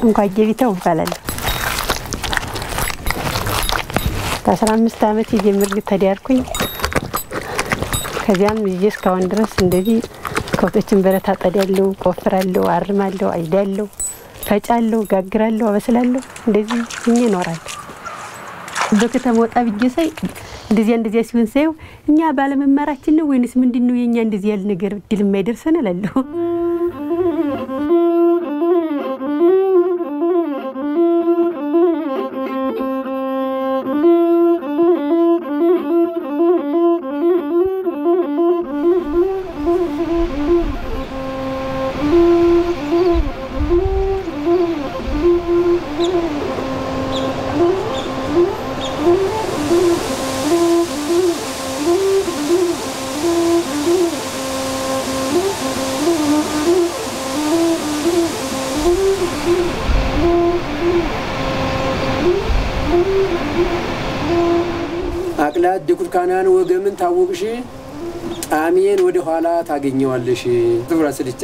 እንኳን ጌቢተው እባላለሁ። ከአስራ አምስት ዓመት የጀምር ተዳርኩኝ። ከዚያም ይዤ እስካሁን ድረስ እንደዚህ ከብቶችን በረት አጠዳለሁ፣ ቆፍራለሁ፣ አርማለሁ፣ አይዳለሁ፣ ፈጫለሁ፣ ጋግራለሁ፣ አበስላለሁ። እንደዚህ እኛ እኖራለሁ። በከተማ ወጣ ብዬ ሳይ እንደዚያ እንደዚያ ሲሆን ሳየው እኛ ባለመማራችን ነው ወይንስ ምንድን ነው የእኛ እንደዚህ ያለ ነገር እድል የማይደርሰን እላለሁ። አቅላት ድኩርካናን ወገምን ታወቅሽ ጣሜን ወደ ኋላ ታገኘዋለሽ። ትብራ ስልቻ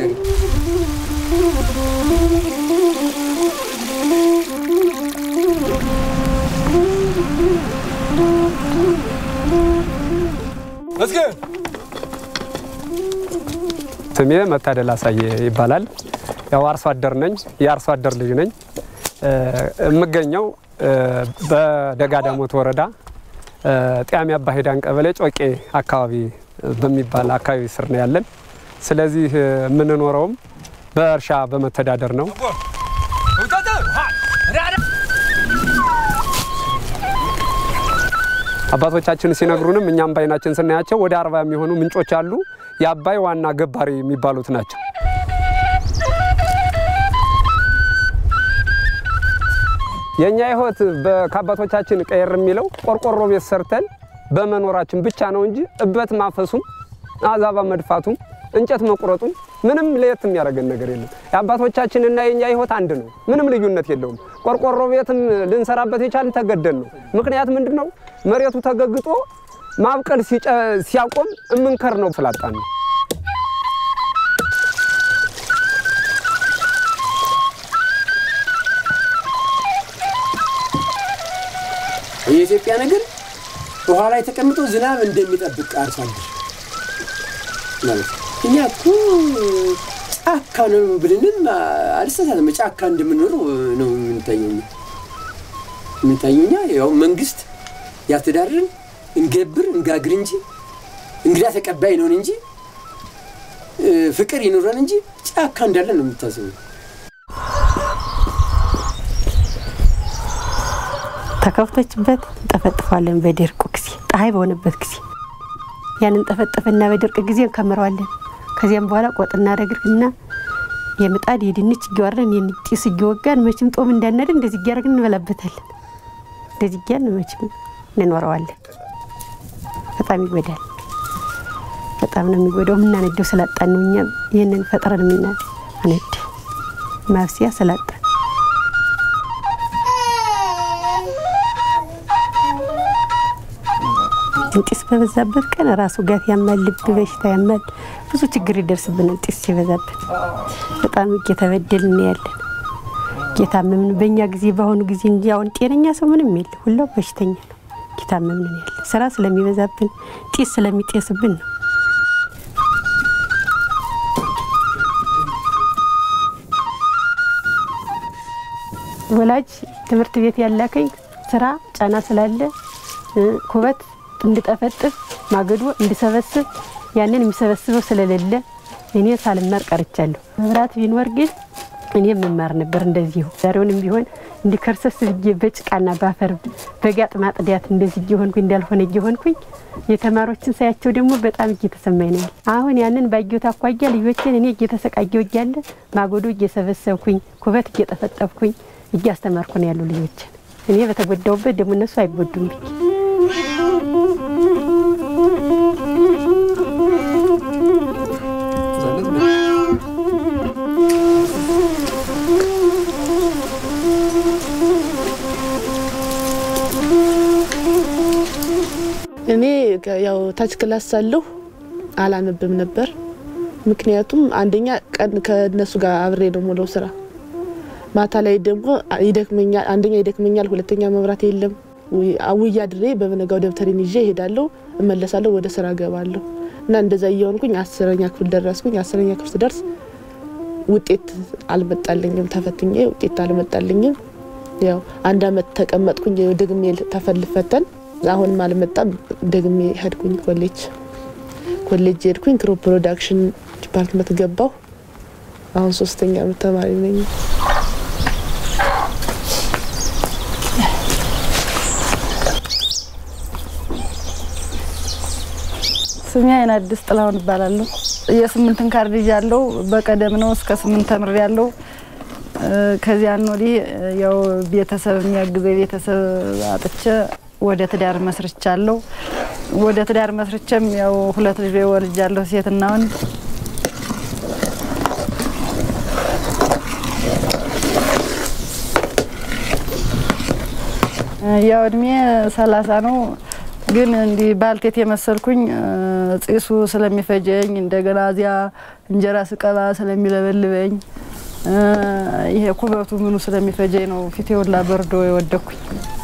ስሜ መታደል አሳየ ይባላል። ያው አርሶ አደር ነኝ። የአርሶ አደር ልጅ ነኝ። የምገኘው በደጋ ዳሞት ወረዳ ጤያሚ አባ ሄዳን ቀበሌ ጮቄ አካባቢ በሚባል አካባቢ ስር ነው ያለን። ስለዚህ የምንኖረውም በእርሻ በመተዳደር ነው። አባቶቻችን ሲነግሩንም እኛም በዓይናችን ስናያቸው ወደ አርባ የሚሆኑ ምንጮች አሉ። የአባይ ዋና ገባሪ የሚባሉት ናቸው። የእኛ ሕይወት ከአባቶቻችን ቀየር የሚለው ቆርቆሮ ቤት ሰርተን በመኖራችን ብቻ ነው እንጂ እበት ማፈሱም አዛባ መድፋቱም እንጨት መቁረጡም ምንም ለየት የሚያደርገን ነገር የለም። የአባቶቻችንና የእኛ ሕይወት አንድ ነው። ምንም ልዩነት የለውም። ቆርቆሮ ቤትም ልንሰራበት የቻልን ተገደን ነው። ምክንያት ምንድን ነው? መሬቱ ተገግጦ ማብቀል ሲያቆም እምንከር ነው ስላጣን ነው። የኢትዮጵያ ነገር ውሃ ላይ ተቀምጦ ዝናብ እንደሚጠብቅ አርሶ አደር ማለት እኛ እኮ ጫካ ነው ብልንም አልሰሳትም። ጫካ እንደምንኖር ነው የምንታየው የምንታየው እኛ ያው መንግስት ያስተዳድርን እንገብር እንጋግር እንጂ እንግዳ ተቀባይ ነውን እንጂ ፍቅር ይኑረን እንጂ ጫካ እንዳለን ነው የምታስበው። ተከፍቶችበት እንጠፈጥፈዋለን። በደርቁ ጊዜ ፀሐይ በሆነበት ጊዜ ያንን ጠፈጠፈና በደርቅ ጊዜ እንከምረዋለን። ከዚያም በኋላ ቆጥ እናደርግና የምጣድ የድንች እየዋረን የጢስ እየወጋን መቼም ጦም እንዳናድር እንደዚህ እያደረግን እንበላበታለን። እንደዚህ እያልን መቼም እንኖረዋለን። በጣም ይጎዳል። በጣም ነው የሚጎዳው። የምናነደው ስላጣን ነው። እኛ ይህንን ፈጥረን የምናነድ ማብሰያ ስላጣን ጢስ በበዛበት ቀን ራሱ ጋት ያማል፣ ልብ በሽታ ያማል፣ ብዙ ችግር ይደርስብናል። ጢስ ሲበዛበት በጣም እየተበደልን ያለን እየታመምን በእኛ ጊዜ በአሁኑ ጊዜ እንጂ አሁን ጤነኛ ሰው ምንም የለ፣ ሁላው በሽተኛ ነው። እየታመምን ያለ ስራ ስለሚበዛብን ጢስ ስለሚጤስብን ነው። ወላጅ ትምህርት ቤት ያላከኝ ስራ ጫና ስላለ ኩበት እንድጠፈጥፍ ማገዶ እንድሰበስብ ያንን የሚሰበስበው ስለሌለ እኔ ሳልማር ቀርቻለሁ። መብራት ቢኖር ግን እኔ መማር ነበር እንደዚሁ። ዛሬውንም ቢሆን እንዲከርሰስ ብዬ በጭቃና በአፈር በጋጥ ማጥዳት እንደዚህ እየሆንኩኝ እንዳልሆነ እየሆንኩኝ የተማሪዎችን ሳያቸው ደግሞ በጣም እየተሰማኝ ነው። አሁን ያንን ባየሁት አኳያ ልጆችን እኔ እየተሰቃየሁ እያለ ማገዶ እየሰበሰብኩኝ ኩበት እየጠፈጠፍኩኝ እያስተማርኩ ነው ያሉ ልጆችን። እኔ በተጎዳውበት ደግሞ እነሱ አይጎዱም ብዬ እኔ ያው ታች ክላስ ሳለሁ አላነብም ነበር። ምክንያቱም አንደኛ ቀን ከነሱ ጋር አብሬ ነው የምውለው ስራ። ማታ ላይ ደግሞ ይደክመኛል። አንደኛ ይደክመኛል፣ ሁለተኛ መብራት የለም። አውያ ድሬ በበነጋው ደብተሬን ይዤ እሄዳለሁ፣ እመለሳለሁ፣ ወደ ስራ እገባለሁ እና እንደዛ እየሆንኩኝ አስረኛ ክፍል ደረስኩኝ። አስረኛ ክፍል ስደርስ ውጤት አልመጣልኝም። ተፈትኜ ውጤት አልመጣልኝም። ያው አንድ አመት ተቀመጥኩኝ። ደግሜ ተፈልፈተን አሁንም አልመጣም። ደግሜ ሄድኩኝ ኮሌጅ ኮሌጅ ሄድኩኝ። ክሮፕ ፕሮዳክሽን ዲፓርትመንት ገባሁ። አሁን ሶስተኛ አመት ተማሪ ነኝ። ስሜ አይን አዲስ ጥላሁን እባላለሁ። የስምንትን ካርድ ይዣለሁ። በቀደም ነው እስከ ስምንት ተምሬ ያለው። ከዚያን ወዲህ ያው ቤተሰብ የሚያግዘ ቤተሰብ አጥቼ ወደ ትዳር መስርቻለሁ። ወደ ትዳር መስርቼም ያው ሁለት ልጅ ወልጃለሁ፣ ሴትና ወንድ። ያው እድሜ ሰላሳ ነው ግን እንዲህ ባልቴት የመሰልኩኝ ጢሱ ስለሚፈጀኝ እንደገና እዚያ እንጀራ ስቀባ ስለሚለበልበኝ ይሄ ኩበቱ ምኑ ስለሚፈጀኝ ነው ፊቴ ሁላ በርዶ የወደኩኝ።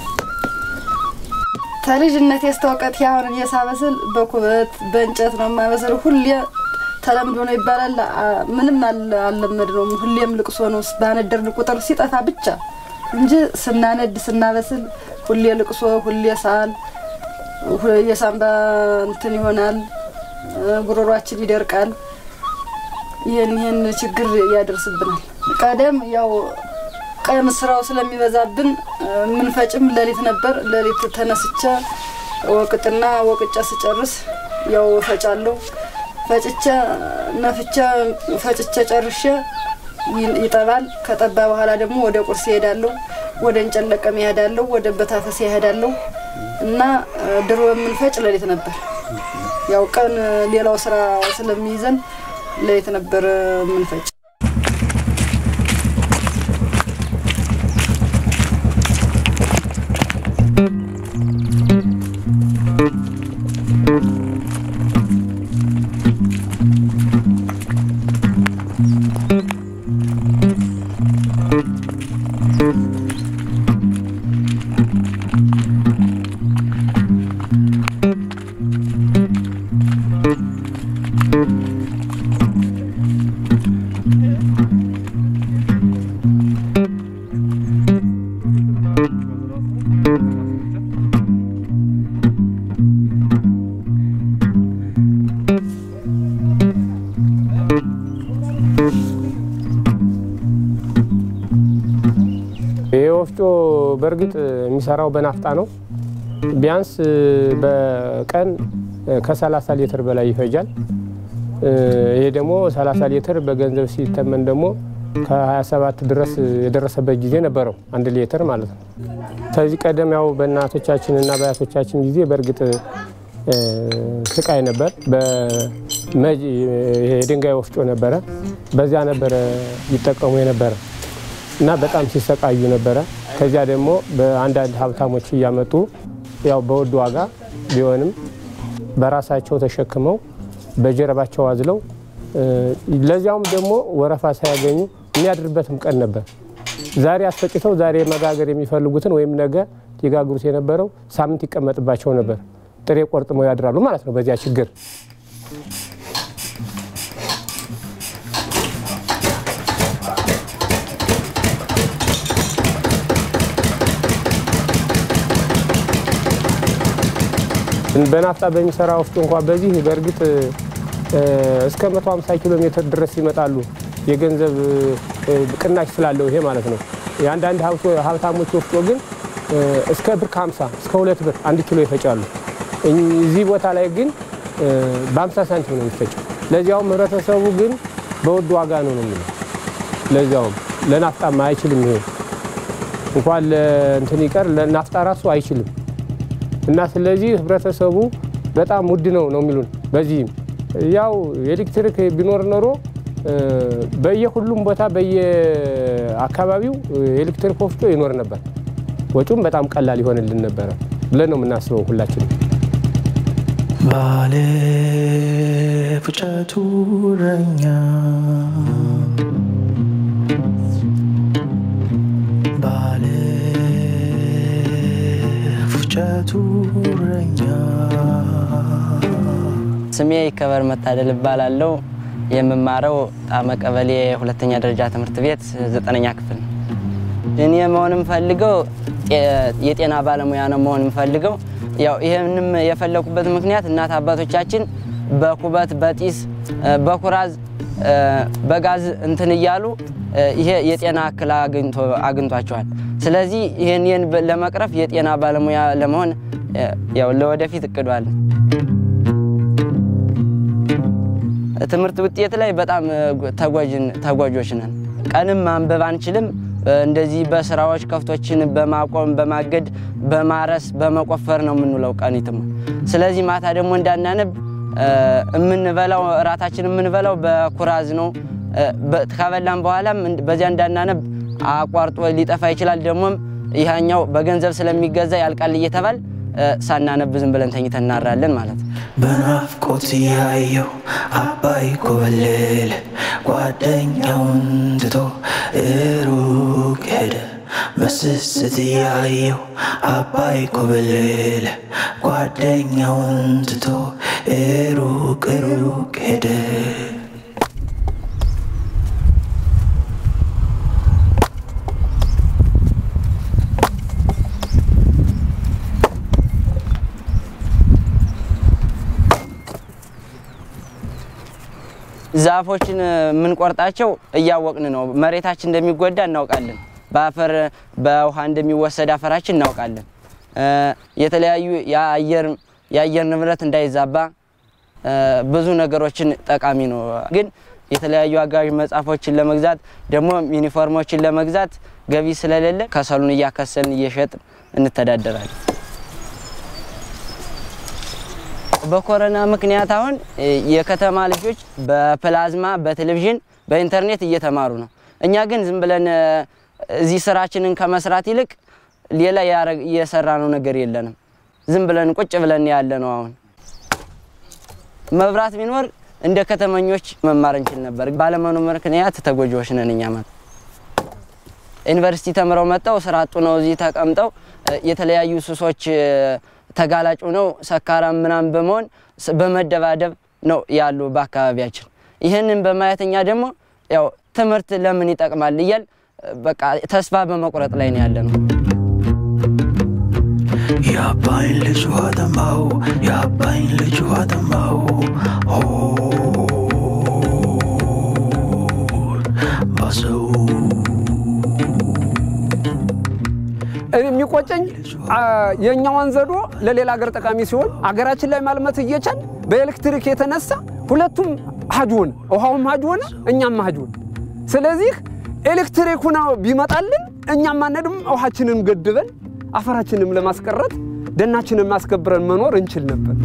ከልጅነት የስተወቀት ያሁን እየሳበስል በኩበት በእንጨት ነው የማበስል። ሁሌ ተለምዶ ነው ይባላል። ምንም አልለመድ ነው። ሁሌም ልቅሶ ነው። ባነደርን ቁጥር ሲጠፋ ብቻ እንጂ ስናነድ ስናበስል ሁሌ ልቅሶ፣ ሁሌ ሳል የሳምባ እንትን ይሆናል፣ ጉሮሯችን ይደርቃል። ይህን ይህን ችግር ያደርስብናል። ቀደም ያው ቀን ስራው ስለሚበዛብን ምንፈጭም ሌሊት ነበር። ሌሊት ተነስቼ ወቅጥና ወቅጫ ስጨርስ ያው እፈጫለሁ። ፈጭቼ ነፍቼ ፈጭቼ ጨርሼ ይጠባል። ከጠባ በኋላ ደግሞ ወደ ቁርስ ይሄዳለሁ፣ ወደ እንጨት ለቀም ይሄዳለሁ፣ ወደ በታፈስ ይሄዳለሁ። እና ድሮ የምንፈጭ ሌሊት ነበር። ያው ቀን ሌላው ስራ ስለሚይዘን ሌሊት ነበር የምንፈጭ። ይህ ወፍጮ በእርግጥ የሚሰራው በናፍጣ ነው። ቢያንስ በቀን ከ30 ሊትር በላይ ይፈጃል። ይሄ ደግሞ 30 ሊትር በገንዘብ ሲተመን ደግሞ ከ27 ድረስ የደረሰበት ጊዜ ነበረው፣ አንድ ሊትር ማለት ነው። ከዚህ ቀደም ያው በእናቶቻችን እና በአያቶቻችን ጊዜ በእርግጥ ስቃይ ነበር። የድንጋይ ወፍጮ ነበረ፣ በዚያ ነበረ ይጠቀሙ የነበረ እና በጣም ሲሰቃዩ ነበረ። ከዚያ ደግሞ በአንዳንድ ሀብታሞች እያመጡ ያው በውድ ዋጋ ቢሆንም በራሳቸው ተሸክመው በጀርባቸው አዝለው ለዚያውም ደግሞ ወረፋ ሳያገኙ የሚያድርበትም ቀን ነበር። ዛሬ አስፈጭተው ዛሬ መጋገር የሚፈልጉትን ወይም ነገ ሊጋግሩት የነበረው ሳምንት ይቀመጥባቸው ነበር። ጥሬ ቆርጥመው ያድራሉ ማለት ነው በዚያ ችግር በናፍጣ በሚሰራ ወፍጮ እንኳ በዚህ በእርግጥ እስከ 150 ኪሎ ሜትር ድረስ ይመጣሉ። የገንዘብ ቅናሽ ስላለው ይሄ ማለት ነው። የአንዳንድ ሀብታሞች ወፍጮ ግን እስከ ብር ከ50 እስከ ሁለት ብር አንድ ኪሎ ይፈጫሉ። እዚህ ቦታ ላይ ግን በ50 ሳንቲም ነው የሚፈጨው። ለዚያውም ህብረተሰቡ ግን በውድ ዋጋ ነው ነው የሚለው። ለዚያውም ለናፍጣም አይችልም። ይሄ እንኳን ለእንትን ይቀር ለናፍጣ ራሱ አይችልም። እና ስለዚህ ህብረተሰቡ በጣም ውድ ነው ነው የሚሉን። በዚህም ያው ኤሌክትሪክ ቢኖር ኖሮ በየሁሉም ቦታ በየአካባቢው ኤሌክትሪክ ወፍጮ ይኖር ነበር። ወጪውም በጣም ቀላል ይሆንልን ነበረ ብለን ነው የምናስበው ሁላችንም። ባለ ፉጨቱ እረኛ የእንጨቱ እረኛ ስሜ ይከበር መታደል እባላለሁ። የምማረው ጣመ ቀበሌ ሁለተኛ ደረጃ ትምህርት ቤት ዘጠነኛ ክፍል ነው። እኔ መሆን የምፈልገው የጤና ባለሙያ ነው መሆን የምፈልገው። ያው ይህንም የፈለኩበት ምክንያት እናት አባቶቻችን በኩበት፣ በጢስ፣ በኩራዝ፣ በጋዝ እንትን እያሉ ይሄ የጤና እክል አግኝቷቸዋል። ስለዚህ ይህን ለመቅረፍ የጤና ባለሙያ ለመሆን ያው ለወደፊት እቅዷል። ትምህርት ውጤት ላይ በጣም ተጓዦች ነን። ቀንም ማንበብ አንችልም። እንደዚህ በስራዎች ከፍቶችን በማቆም በማገድ በማረስ በመቆፈር ነው የምንውለው ቀኒትም። ስለዚህ ማታ ደግሞ እንዳናነብ የምንበላው እራታችን የምንበላው በኩራዝ ነው። ከበላም በኋላም በዚያ እንዳናነብ አቋርጦ ሊጠፋ ይችላል። ደግሞም ይህኛው በገንዘብ ስለሚገዛ ያልቃል እየተባል ሳናነብ ዝም ብለን ተኝተን እናራለን ማለት ነው። በናፍቆት ያየው አባይ ኮበለለ ጓደኛውን ትቶ ሩቅ ሄደ። በስስት ያየው አባይ ኮበለለ ጓደኛውን ትቶ ሩቅ ሩቅ ሄደ። ዛፎችን የምንቆርጣቸው እያወቅን ነው። መሬታችን እንደሚጎዳ እናውቃለን። በአፈር በውሃ እንደሚወሰድ አፈራችን እናውቃለን። የተለያዩ የአየር ንብረት እንዳይዛባ ብዙ ነገሮችን ጠቃሚ ነው። ግን የተለያዩ አጋዥ መጽሐፎችን ለመግዛት ደግሞ ዩኒፎርሞችን ለመግዛት ገቢ ስለሌለ ከሰሉን እያከሰልን እየሸጥን እንተዳደራለን። በኮሮና ምክንያት አሁን የከተማ ልጆች በፕላዝማ በቴሌቪዥን በኢንተርኔት እየተማሩ ነው። እኛ ግን ዝም ብለን እዚህ ስራችንን ከመስራት ይልቅ ሌላ እየሰራ ነው ነገር የለንም። ዝም ብለን ቁጭ ብለን ያለ ነው። አሁን መብራት ቢኖር እንደ ከተመኞች መማር እንችል ነበር። ባለመኖር ምክንያት ተጎጂዎች ነን እኛ ማለት ዩኒቨርሲቲ ተምረው መጥተው ስራ አጡ ነው እዚህ ተቀምጠው የተለያዩ ሱሶች ተጋላጭ ነው ሰካራም ምናምን በመሆን በመደባደብ ነው ያሉ በአካባቢያችን። ይህንን በማየተኛ ደግሞ ያው ትምህርት ለምን ይጠቅማል እያል በቃ ተስፋ በመቁረጥ ላይ ነው ያለ ነው። የአባይን ልጅ ውሃ ጠማው፣ የአባይን ልጅ ውሃ ጠማው። ባሰው የሚቆጨኝ የእኛዋን ዘዶ ለሌላ ሀገር ጠቃሚ ሲሆን አገራችን ላይ ማልመት እየቻል በኤሌክትሪክ የተነሳ ሁለቱም ሀጅ ሆነ፣ ውሃውም ሀጅ ሆነ፣ እኛም ሀጅ ሆነ። ስለዚህ ኤሌክትሪክ ሆና ቢመጣልን እኛም ማነድም ውሃችንን ገድበን አፈራችንም ለማስቀረት ደናችንን ማስከብረን መኖር እንችል ነበር።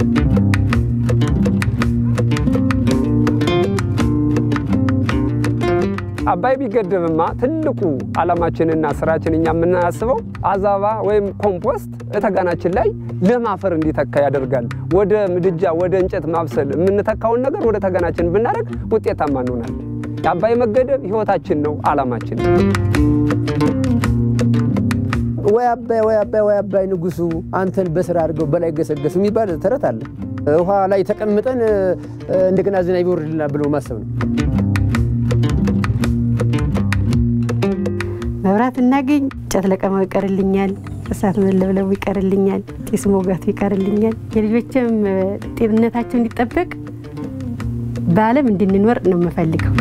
አባይ ቢገደብማ ትልቁ ዓላማችንና ስራችን እኛ የምናስበው አዛባ ወይም ኮምፖስት እተጋናችን ላይ ለም አፈር እንዲተካ ያደርጋል። ወደ ምድጃ ወደ እንጨት ማብሰል የምንተካውን ነገር ወደ ተጋናችን ብናደርግ ውጤታማ እንሆናለን። የአባይ መገደብ ህይወታችን ነው፣ ዓላማችን ነው። ወይ አባይ ወይ አባይ ወይ አባይ ንጉሱ አንተን በስራ አድርገው በላይ ገሰገሱ የሚባል ተረት አለ። ውሃ ላይ ተቀምጠን እንደገና ዝናብ ይወርድልናል ብሎ ማሰብ ነው። መብራት እናገኝ፣ እንጨት ለቀማው ይቀርልኛል፣ እሳት መለብለቡ ይቀርልኛል፣ ጢስ መውጋቱ ይቀርልኛል። የልጆችም ጤንነታቸው እንዲጠበቅ በዓለም እንድንኖር ነው የምፈልገው።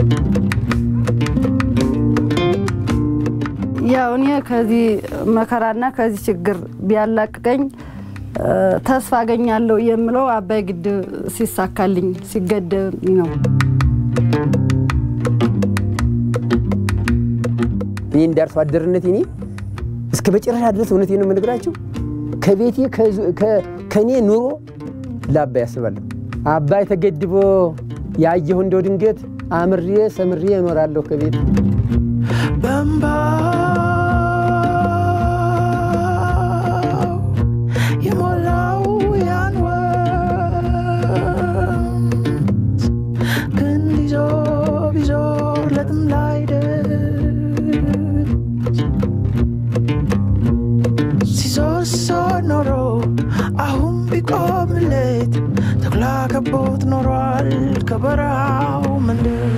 ያው እኔ ከዚህ መከራና ከዚህ ችግር ቢያላቅቀኝ ተስፋ አገኛለሁ የምለው አባይ ግድብ ሲሳካልኝ ሲገደብ ነው። እኔ እንደ አርሶ አደርነት እኔ እስከ መጨረሻ ድረስ እውነቴን ነው የምነግራቸው ከቤቴ ከእኔ ኑሮ ለአባይ ያስባለሁ። አባይ ተገድቦ ያየሁ እንደው ድንገት አምሬ ሰምሬ እኖራለሁ ከቤት በእምባ የሞላው ያን ወንዝ ክንድ ይዞ ቢዞር ለጥም ላይ ደርስ ሲዞር ሲዞር ኖሮ ቆምሌት ተኩላ ከቦት ኖሯል ከበረሃው መንደር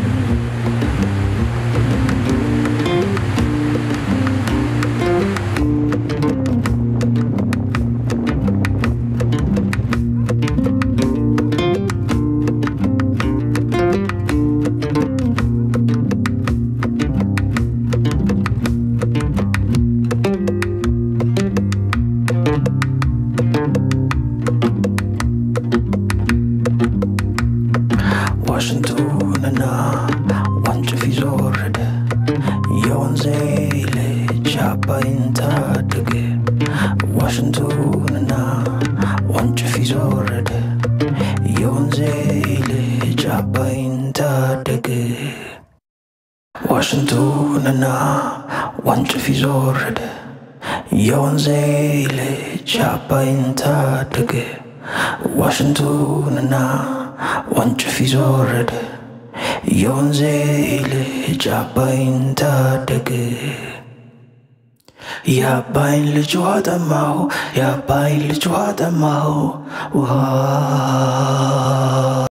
ዋሽንቱንና ወንጭፍ ይዞ ወረደ የወንዜ ልጅ አባይን ታደገ ዋሽንቱንና ወንጭፍ ይዞ ወረደ የወንዜ ልጅ አባይን ታደገ ዋሽንቱንና ወንጭፍ ይዞ ወረደ የወንዜ ልጅ አባይን ታደገ ዋሽንቱንና ወንጭፍ ይዞ ወረደ የወንዜ ልጅ አባይን ታደገ የአባይን ልጅ ውሃ ጠማሁ የአባይን ልጅ ውሃ ጠማሁ ውሃ